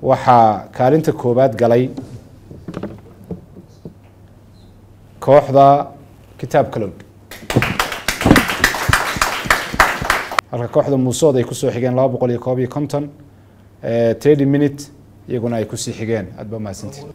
waxaa kaalinta koowaad galay kooxda kitaab kalowd halka kooxda muusood ay kusoo xigeen laba boqol iyo koob iyo konton thirty minute iyaguna ay kusii xigeen aad ba mahadsantiin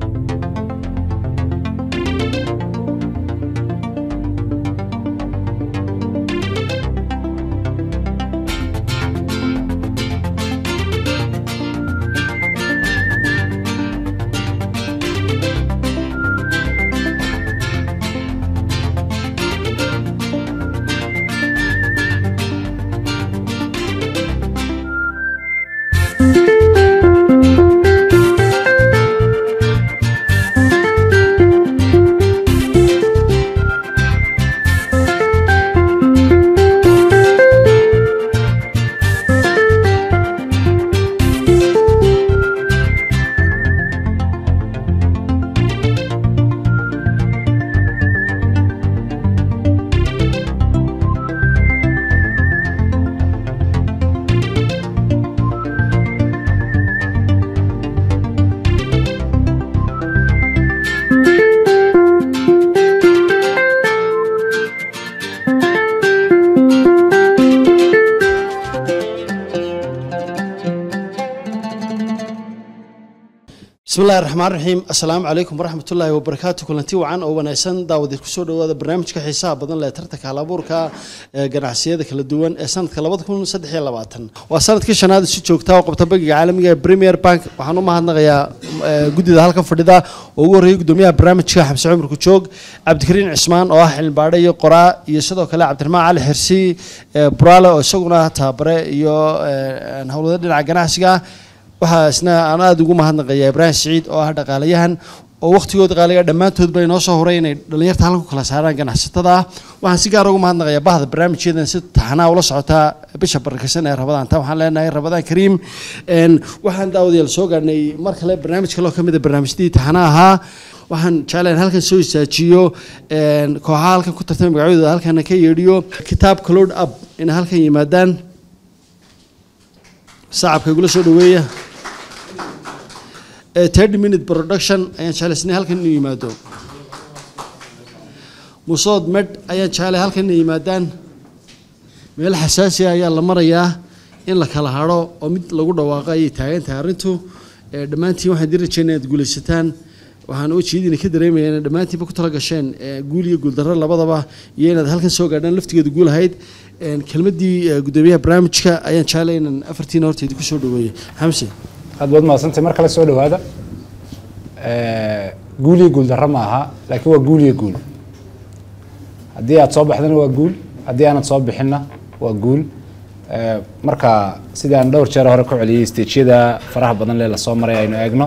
bismillahi raxmaan raxiim assalaamu calaykum waraxmat ullaahi wabarakaatu kulanti wacan oo wanaagsan daawadeed kusoo dhawaada barnaamijka xiisaha badan leh tartanka halabuurka ee ganacsiyada kala duwan ee sanadka labada kun saddex iyo labaatan waa sanadkii shanaad si joogta oo qabta bangiga caalamiga ee premier bank waxaan u mahadnaqayaa guddida halkan fadhida oo ugu horreeyay guddoomiyaha barnaamijka xamse cumar kujoog cabdikariin cismaan oo ah xilbaadhe iyo qoraa iyo sidoo kale cabdiraxmaan cali xirsi buraale oo isaguna tababare iyo howlwada dhinaca ganacsiga waxaa isna aan aada ugu mahadnaqaya ibraahim siciid oo ah dhaqaalayahan oo wakhtigooda qaaliga dhammaantood bay noo soo horay inay dhallinyarta halkan ku kala saaraan ganacsatada ah waxaan si gaara ugu mahadnaqayaa bahda barnaamijyadan si taxanaa ula socotaa bisha barakaysan ee rabadaan ta waxaan leenahay rabadaan kariim waxaan daawadayaal soo gaadhnay mar kale barnaamij kaloo ka mid a barnaamijyadii taxanaa ahaa waxaan jeclayn halkan soo istaajiyo kooxaha halkan ku tartamay magacyadooda halkana ka yeedhiyo kitaabka load up inay halkan yimaadaan sacabka igula soo dhaweeya thirty minute production ayaan jeclaysnay halkan inuu yimaado musood med ayaan jeclay halkan inay yimaadaan meel xasaasi ah ayaa la marayaa in la kala hadho oo mid lagu dhawaaqo ayay taagan tahay arrintu dhammaantiin waxaan dii rajeynaya inaad guulaysataan waxaan ujeedina ka dareemaya inaad dhammaantiinba ku tala gasheen guul iyo guuldarro labadaba iyo inaad halkan soo gaadhaan laftigeeda guul ahayd kelmaddii guddoomiyaha barnaamijka ayaan jeclay inaan afartiina horteeda ku soo dhaweeyey xamse aad baad mahadsantay mar kale soo dhawaada guul iyo guul darro ma aha laakiin waa guul iyo guul haddii aad soo baxdana waa guul haddii aanad soo bixinna waa guul marka sidii aan dhowr jeer hore ku celiyey stejyada faraha badan lee lasoo maray aynu eegno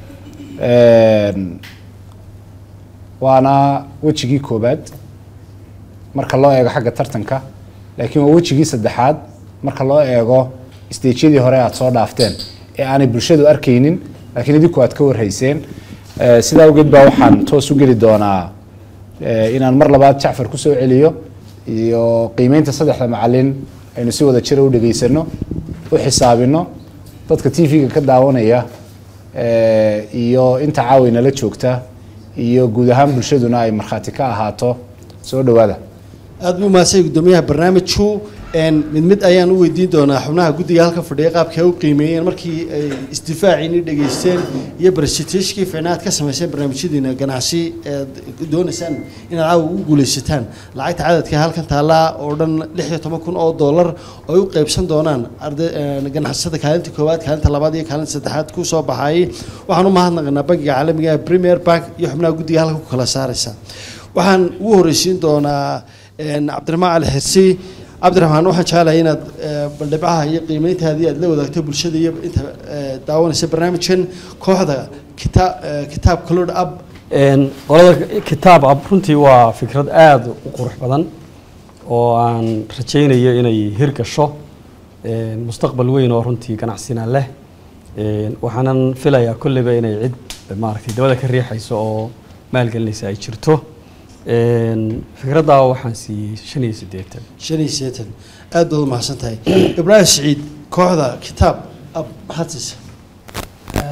waana wejigii koobaad marka loo eego xagga tartanka laakiin waa wejigii saddexaad marka loo eego stejyadii hore aad soo dhaafteen ee aanay bulshadu arkaynin laakiin idinku aad ka warhayseen sidaa awgeed baa waxaan toos u geli doonaa inaan mar labaad jacfar kusoo celiyo iyo qiimeynta saddexda macalin aynu si wada jira u dhegaysano u xisaabino dadka t v-ga ka daawanaya iyo inta caawi nala joogta iyo guud ahaan bulshaduna ay markhaati ka ahaato soo dhawaada aada buu mahadsan guddoomiyaha barnaamijku mid mid ayaan u weydiin doonaa xubnaha guddiga halkan fadhiya qaabkay u qiimeeyeen markii ay isdifaaciini dhegaysteen iyo barsiteshkii ficnaad ka samayseen barnaamijyadiina ganacsi eed doonaysaan inaad caawa ugu guulaysataan lacagta cadadka halkan taallaa oo dhan lix iyo toban kun oo dollar oo ay u qaybsan doonaan arday ganacsada kaalinta koowaad kaalinta labaad iyo kaalinta saddexaad ku soo baxayay waxaan u mahadnaqanaa bankiga caalamiga premier bank iyo xubnaha guddiga halkan ku kala saaraysa waxaan ugu horreysiin doonaa cabdiraxmaan cali xirsi cabdiraxmaan waxaan jeclahay inaad baldhibcaha iyo qiimeyntaadii aad la wadaagto bulshada iyo inta daawanaysa barnaamijkan kooxda kita kitaabka load up qolada kitaab ab runtii waa fikrad aada u qurux badan oo aan rajaynayo inay hirgasho mustaqbal weyn oo runtii ganacsina leh waxaanan filayaa kolleyba inay cid maaragtay dabada ka riixayso oo maalgelinaysa ay jirto fikraddaa waxaan siiyey shan iyo siddeetan shan iyo siddeetan aad baad u mahadsan tahay ibraahim siciid kooxda kitaab ab maxaad siisa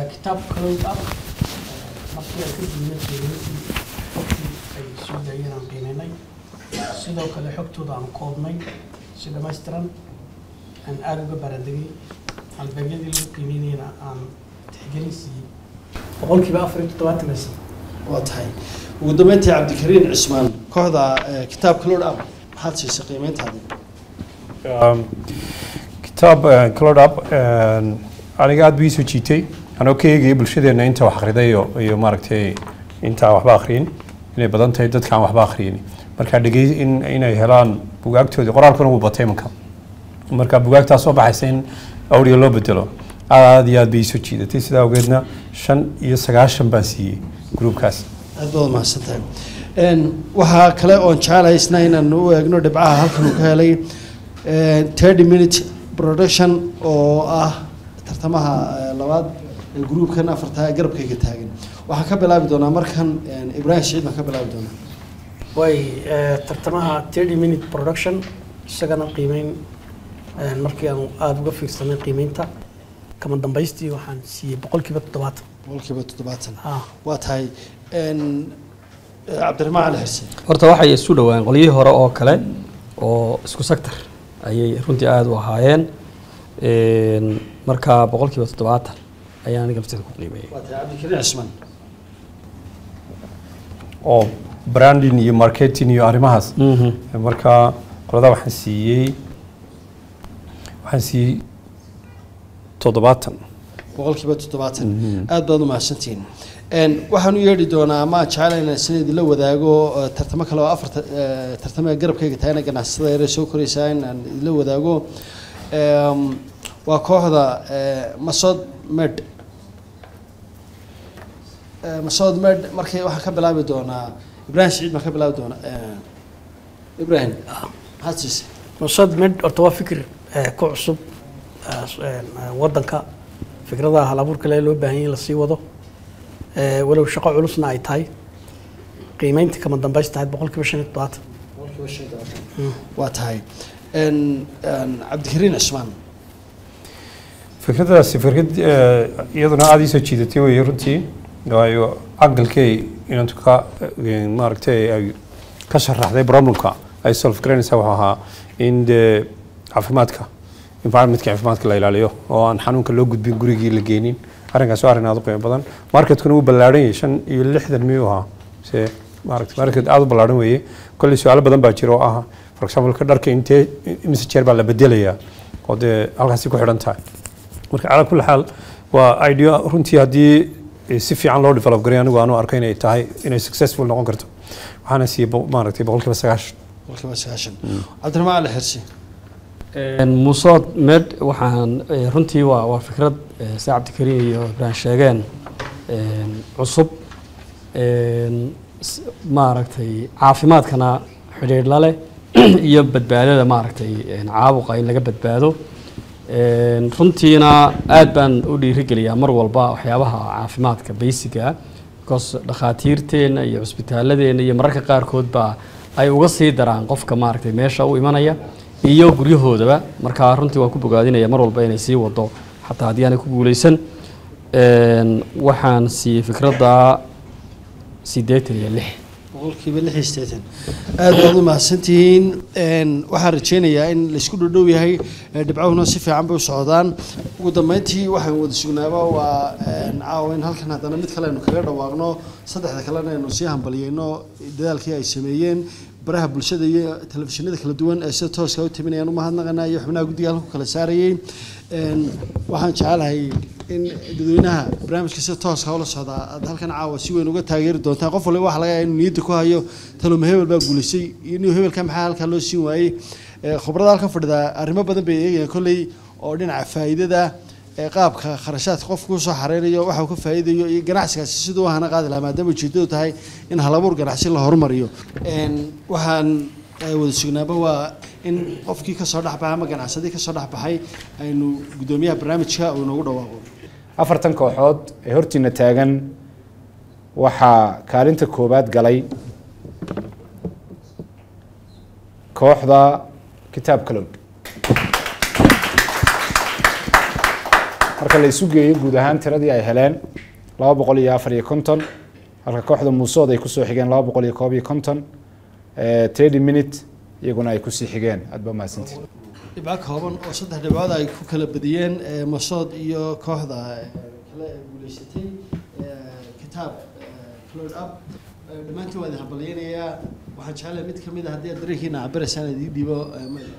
kitaab cloud up markii aan ka diinay qiimayntii xogtii ay soo daayeen aan qiimaynay sidoo kale xogtooda aan koobnay si dhammaystiran aan aada uga baradegay halbeegyadii lagu qiimeynayna aan tixgelin siiyey boqolkiiba afar iyo toddobaatan aysan waa tahay ugu dambeyntii cabdikariin cismaan kooxda eh, kitaabka loo dhab maxaad siisay qiimeyntaadi Um, kitaab uh, cloud up um, aniga aad buu ii soo jiitay anoo ka eegaya bulshadeena inta wax akhriday iyo, iyo maaragtay inta aan waxba akhriyin inay badan tahay dadka aan waxba akhriyin marka dhegey in inay helaan bugaagtoodii qoraalkuna wuu batay imanka marka bugaagtaa soo baxaysa in audio loo bedelo aad iyo aad bay ii soo jiidatay sidaa awgeedna shan iyo sagaashan baan siiyey gruubkaas aad baad mahadsan tahay Een, waxaa kale oon jecelahay isna inaan u eegno dhibcaha halkan uu ka helay thirty minute production oo ah tartamaha eh, labaad ee gruubkan afarta garabkayga taagan waxaan ka bilaabi doonaa markan een, ibraahim siciid baan ka bilaabi doonaa way eh, tartamaha 30 minute production isagana qiimeyn eh, markii aan aada uga fiirsanay qiimeynta kama dambaystii waxaan siiyey boqolkiiba toddobaatan boqolkiiba toddobaatan ah waa tahay een, eh, cabdiraxmaan cali xirse horta waxay isu dhowaan qolyihii hore oo kale oo isku sector ayay runtii aada u ahaayeen Een, marka boqolkiiba toddobaatan ayaan aniga lafteeda ku qiimeeyey waa tahay cabdikariin cismaan oo branding iyo marketing iyo arrimahaas Mhm. marka qolada waxaan siiyey waxaan siiyey toddobaatan boqolkiiba toddobaatan aad baad u mahadsantihiin Een, waxaan u yeedhi doonaa ama jecelahay inaan sina idinla wadaago eh, tartamo kale oo afar tartamo ee garabkayga tahayna ganacsatada yare soo koraysaa in aan idinla wadaago Eem, waa kooxda eh, masod med Eh, masod med markii waxaan ka bilaabi doonaa ibraahim siciid baan ka bilaabi doonaa Eh, ibraahim maxaad siisay nusad med horta waa fikir eh, ku cusub eh, s- eh, wadanka fikradaha hal abuurka le loo baahan yahay in lasii wado Eh, walow shaqo culusna ay tahay qiimeynta kama dambaysta tahay boqolkiiba shan iyo toddobaatan boqolkiiba shan iyo toban. waa tahay Een, een, cabdikariin cismaan fikradaasi fikrad eh, iyaduna aada ii soo jiidatay wey runtii waayo aqalkay inantu ka eh, maaragtay ay ka sharaxday problemka ay solve garanaysaa wuxuu ahaa in dee caafimaadka environmentka caafimaadka la ilaaliyo oo aan xanuunka loo gudbin gurigii la geenin arrinkaas waa arrin aada u qiimo badan marketkuna wuu ballaadhan yahay shan iyo lixdan miyuu ahaa se maaragtay market aada u ballaadhan weeye kolley su-aalo badan baa jira oo ah for example ka dharka intee imise jeer baa la bedelayaa oo dee halkaasi ku xidhan tahay marka calaa kulli xaal waa idea runtii haddii eh, si fiican loo develop garay anigu aanu arko inay tahay inay successful noqon karto waxaana siiyey bo- maaragtay boqolkiiba sagaashan boqolkiiba sagaashan cabdiraxmaan cali xirsi Een, musood med waxaan eh, runtii waa waa fikrad eh, sida cabdikariin iyo ibrahim sheegeen een, cusub een, s- maaragtay caafimaadkana xidhiidh la leh iyo badbaadada maaragtay een, caabuqa in laga badbaado Een, runtiina aad baan u dhiirigeliyaa mar walba waxyaabaha caafimaadka basiga because dhakhaatiirteenna iyo cusbitaaladeenna iyo mararka qaarkood baa ay uga sii daraan qofka maaragtay meesha u imanaya iyo guryahoodaba marka runtii waan ku bogaadinaya mar walba inay sii wado xataa haddii aanay ku guuleysan Een, waxaan siiyey fikradda siddeetan iyo lix boqolkiiba lix iyo siddeetan aad baad u mahadsantihiin Een, waxaan rajaynayaa in laysku dhodhow yahay ee dhibcahuna si fiican bay u socdaan ugu dambeyntii waxaan wada sugnaaba waa een, caawa in halkan haddana mid kale aynu kaga dhawaaqno saddexda kalena aynu sii hambaliyeyno dadaalkii ay sameeyeen baraha bulshada iyo telefishinada kala duwan ee sida tooska u taminayaan u mahadnaqanaa iyo xubnaha guddiga halku kala saarayey Een, waxaan jecelahay in dadweynaha barnaamijka sida tooska ula socdaa aad halkan caawa si weyn uga taageeri doontaan qof waliba waxa laga yaabaa inuu niyadda ku hayo taloma hebel baa guulaysay iyo inuu hebelka maxaa halkaa loo siin waayey Ee, khubarada halkan fadhida arrimo badan bay eegayaan kolley oo dhinaca faa'iidada ee qaabka kharashaadka qofku usoo xareynayo waxa uu ka faa'iidayo iyo ganacsigaasi siduu u hana qaadi lahaa maadaama ujeedadu tahay in halabuur ganacsi la horumariyo Een, waxaan ay wada sugnaaba waa in qofkii kasoo dhexbaxay ama ganacsadii kasoo dhexbaxay aynu guddoomiyaha barnaamijka uu inoogu dhawaaqo afartan kooxood ee hortiina taagan waxaa kaalinta koowaad galay kooxda kitaab kalowd marka la isu geeyo guud ahaan tiradii ay heleen laba boqol iyo afar iyo konton halka kooxda muusood ay kusoo xigeen laba boqol iyo koob iyo konton trady minute iyaguna ay kusii xigeen aad ba mahadsantiin dhibco kooban oo saddex dhibcood ay ku kala badiyeen ee, masood iyo kooxda ee, kale ee guuleysatay ee, kitaab cloud up Ee, dhammaantiin waa idin hambalyeynayaa waxaan jeclahay mid ka mid a haddii aad dareenkiina cabiraysaan idii dhiibo ee, ma-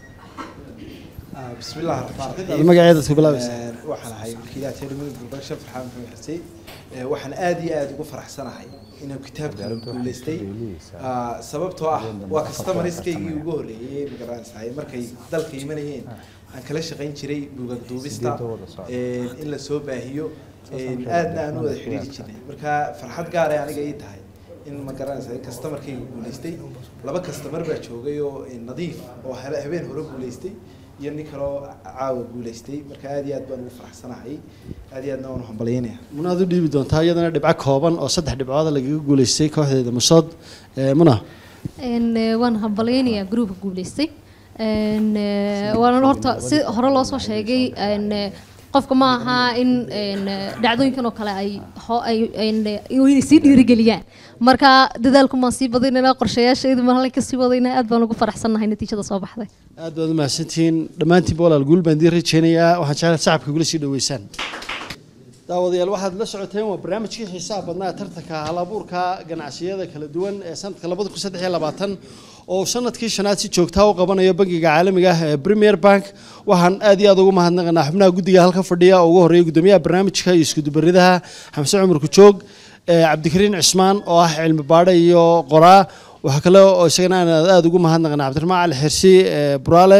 آه، بسم الله الرحمن Aad الرحيم magaceeda ku bilaabaysa آه، waxaan ahay wakiilaha telemada production farxaan maxamed xuseen Ee, waxaan aad iyo aad ugu faraxsanahay inaan kitaabkan guuleystay Ah, sababtoo ah waa customerskaygii ugu horreeyey magaranaysahay markay dalka imanayeen aan kala shaqayn jiray buugag duubista ee, in la soo baahiyo ee, aadna aan u wada xidhiiri jirnay marka farxad gaar ah aniga ii tahay in magaranaysahay customerkayga guuleystay laba customer baa joogay oo ee, nadiif oo hele- habeen hore guuleystay iyo nin kaloo caawa guuleystay marka aad iyo aad baan ugu faraxsanahay aad iyo aadna waan u hambalyeynaya munaad u dhiibi doontaa iyadana dhibco kooban oo saddex dhibcood lagaga guuleystay kooxdeeda masood Ee, muna Een, eh, waan hambalyeynayaa gruupka guuleystay Een, eh, waana horta si hore loo soo sheegay een, eh, qofka ma aha in een, eh, dhacdooyinkan oo kale ay ho- ay- een, eh, inay sii dhiirigeliyaan marka dadaalku maan sii badinayna qorshayaashaydu maan halkan kasii wadayna aad baan ugu faraxsannahay natiijada soo baxday aad baad u mahadsantihiin dhammaantiinba walaal guul baan idiin rajeynayaa waxaan jeclahay shacabka gula sii dhaweysaan daawadayaal waxaad la socoteen waa barnaamijkii xiisaha badnaa ee tartanka halabuurka ganacsiyada kala duwan ee sanadka labada kun saddex iyo labaatan oo uu sanadkii shanaad si joogtaa u qabanayo bangiga caalamiga ah ee premier bank waxaan aad iyo aad ugu mahadnaqanaa xubnaha guddiga halka fadhiya oo ugu horreeya guddoomiyaha barnaamijka iyo iskudubaridaha xamse cumar kujoog ee cabdikariin cismaan oo ah cilmi baadhe iyo qoraa waxaa kale oo isagana aan aada ugu mahadnaqnaa cabdiraxmaan cali xirsi ee buraale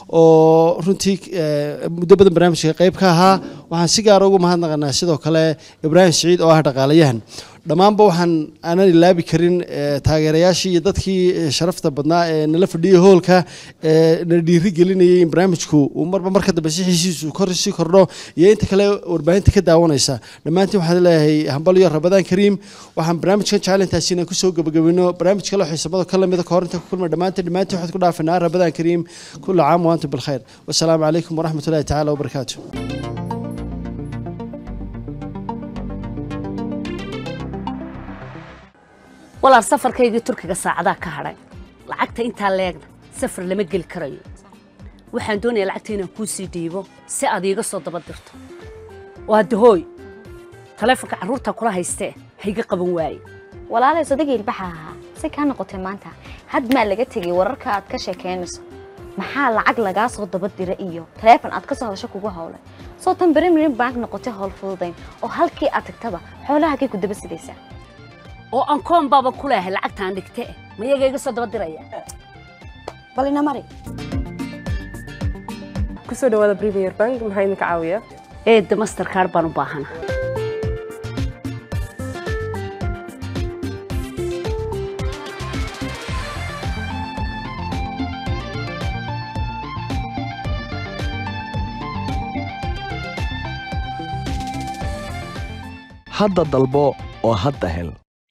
oo runtii ee, muddo badan barnaamijka qayb ka ahaa waxaan si gaara ugu mahadnaqnaa sidoo kale ibraahim siciid oo ah dhaqaalayahan dhammaanba waxaan aanan ilaabi karin ee, taageerayaashii iyo dadkii ee, sharafta badnaa ee nala fadhiyay hoolka ee na dhiiri gelinayay in barnaamijku uu marba marka dambe si xiisiisu kor sii kordho iyo inta kale warbaahinta ka daawanaysa dhammaantiin waxaan leeyahay hambalyo rabadaan kariim waxaan barnaamijkan jecel intaasi inaan kusoo gabagabino barnaamij kale oo xiisabada ka lamida kahor inta ku kulma dhammaantiin dhammaantiin waxaad ku dhaafinaa rabadaan kariim kula caam wa antum bilkhayr wasalaamu calaykum waraxmat ullahi tacaala wabarakaatu walaal safarkaygii turkiga saacadaa ka hadhay lacagta intaa leegna safar lama geli karayo waxaan doonayaa lacagta inaan kuu sii dhiibo si aad iiga soo daba dirto waa dahooy taleefonka carruurta kula haystee hayga qaban waaye walaalay sodagii ilbaxa ahaa si kaa noqotay maanta had maa laga tegay wararka aad ka sheekeynayso maxaa lacag lagaa soo daba dira iyo taleefon aad ka soo hadasho kugu howlay soo tan berimirin bank noqotay howl fududayn oo halkii aad tagtaba xoolahagay ku daba sidaysaa oo aan koon baaba ku leehay lacagtaan dhigte mayaga iga soo daba diraya bal ina mari kusoo dhawaada premier bank maxaa idinka caawiya eedda mastercard baan u baahana hadda dalbo oo hadda hel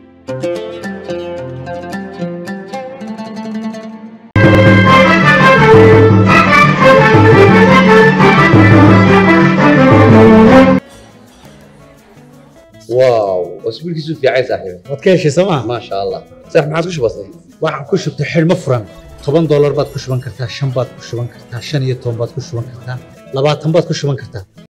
واو اسبوعك في عايز صاحبي waad ka heshay sooma ما شاء الله صح ما عاد وش بصي waxaan ku shubtay xidhmo furan toban doolar baad ku shuban kartaa shan baad ku shuban kartaa shan iyo toban baad ku shuban kartaa labaatan baad ku shuban kartaa